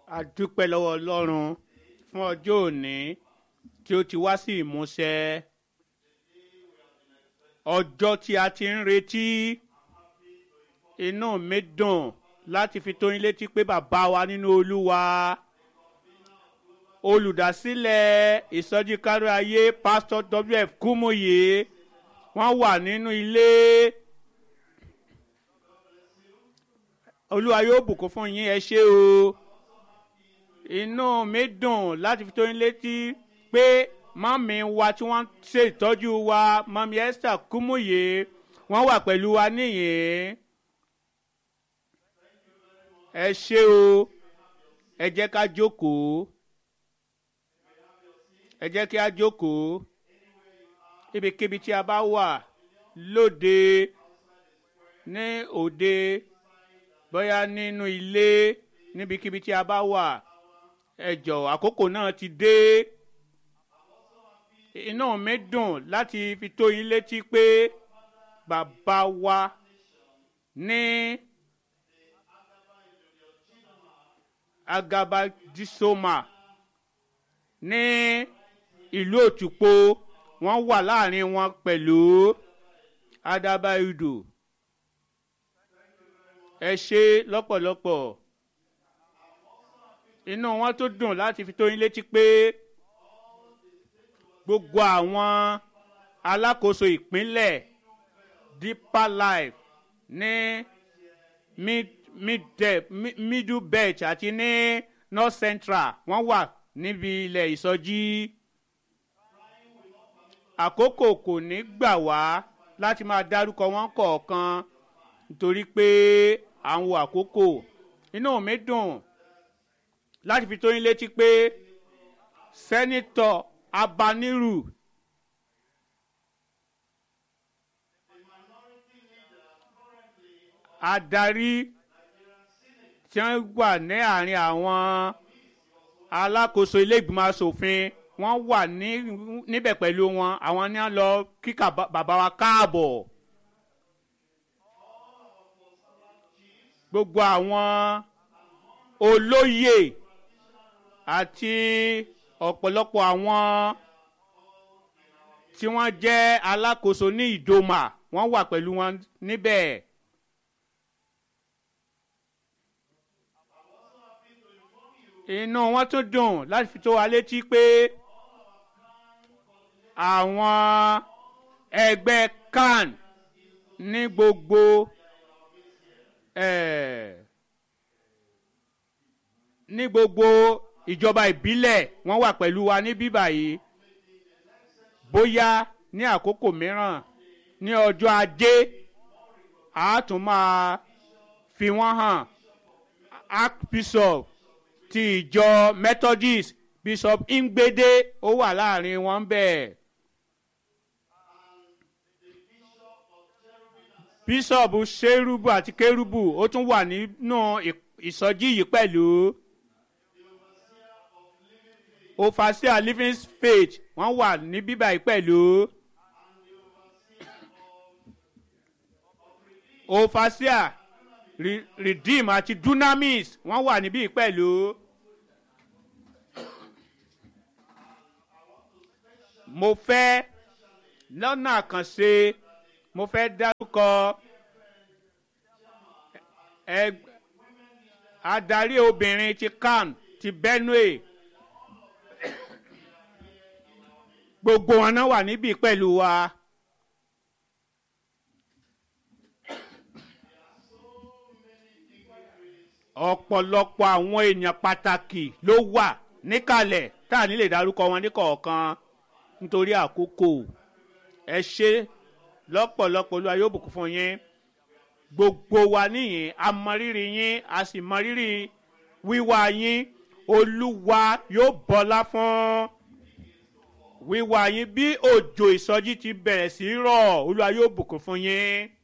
a dúpẹ́ lọ́wọ́ ọlọ́run fún ọjọ́ òní tí ó ti wá sí ìmúṣẹ ọjọ́ tí a ti ń retí inú mi dùn láti fi tó yín létí pé bàbá wa nínú olúwa olùdásílẹ̀ ìsọjí kárí ayé pásítọ̀ wf kúmúyè wọ́n wà nínú ilé olúwa yóò bùkún fún yín ẹ ṣé o inú mi dùn láti fi tó yín létí pé mọ́mí wa tí wọ́n ṣe ìtọ́jú wa mọ́mí esther kúmúyè wọ́n wà pẹ̀lú wa níyìn ẹ ṣé o ẹ jẹ́ ká jókòó ẹ jẹ́ kí a jókòó ibikíbi tí a bá wà lóde ní òde bóyá nínú ilé níbikíbi tí a bá wà ẹ jọ̀ọ́ àkókò náà ti dé inú mi dùn láti fi tó yín létí pé bàbá wa ní agabadisoma ní ìlú òtúpó wọ́n wà láàrin wọn pẹ̀lú adabaido ẹ ṣe lọ́pọ̀lọpọ̀ inú wọn tó dùn láti fi tó yín létí pé gbogbo àwọn alákòóso ìpínlẹ̀ deeper life ní mid mid middle belt àti ní north central wọ́n wà níbi ilẹ̀ ìsọjí àkókò kò ní gbà wá láti máa dárúkọ wọn kọ̀ọ̀kan nítorí pé à ń wo àkókò inú mi dùn láti fi tó yín létí pé sẹ́nitọ̀ abaniru adarí tí wọ́n wà ní àárín àwọn alákòóso ilé ìgbìmọ̀ asòfin wọ́n wà níbẹ̀ pẹ̀lú wọn àwọn ní wọ́n lọ kíkà bàbá wa káàbọ̀. gbogbo àwọn olóyè àti ọ̀pọ̀lọpọ̀ àwọn tí wọ́n jẹ́ alákòóso ní ìdòmà wọ́n wà pẹ̀lú wọn níbẹ̀. inú wọn tún dùn láti fi tó wa létí pé àwọn ẹgbẹ́ can ní gbogbo ní gbogbo ìjọba ìbílẹ̀ wọ́n wà pẹ̀lú wa ní bíbà yìí bóyá ní àkókò mìíràn ní ọjọ́ ajé a tún máa fi wọ́n hàn archbishop ti ìjọ methodist bishop ngbede ó wà láàrin wọn bẹ́ẹ̀. bíṣọ̀bù ṣerúbù àti kérúbù ó tún wà nínú ìsọjí yìí pẹ̀lú ofasia living faith wọ́n wà ní bíbá yìí pẹ̀lú ofasia redeem àti dunamis wọ́n wà níbí pẹ̀lú mo fẹ́ lọ́nà àkànṣe mo fẹ́ dárúkọ adarí obìnrin ti can ti benue gbogbo wọn náà wà níbí pẹ̀lú wa. ọ̀pọ̀lọpọ̀ àwọn èèyàn pàtàkì ló wà níkàlẹ̀ tá à ní lè dárúkọ wọn ní kọ̀ọ̀kan nítorí àkókò ẹ ṣe lọ́pọ̀lọpọ̀ olúwa yóò bùkún fún yín gbogbo wa níyìn a mọ rírì yín a sì mọ rírì wíwá yín olúwa yóò bọlá fún wíwá yín bí òjò ìsọjí ti bẹ̀rẹ̀ sí rọ̀ olúwa yóò bùkún fún yín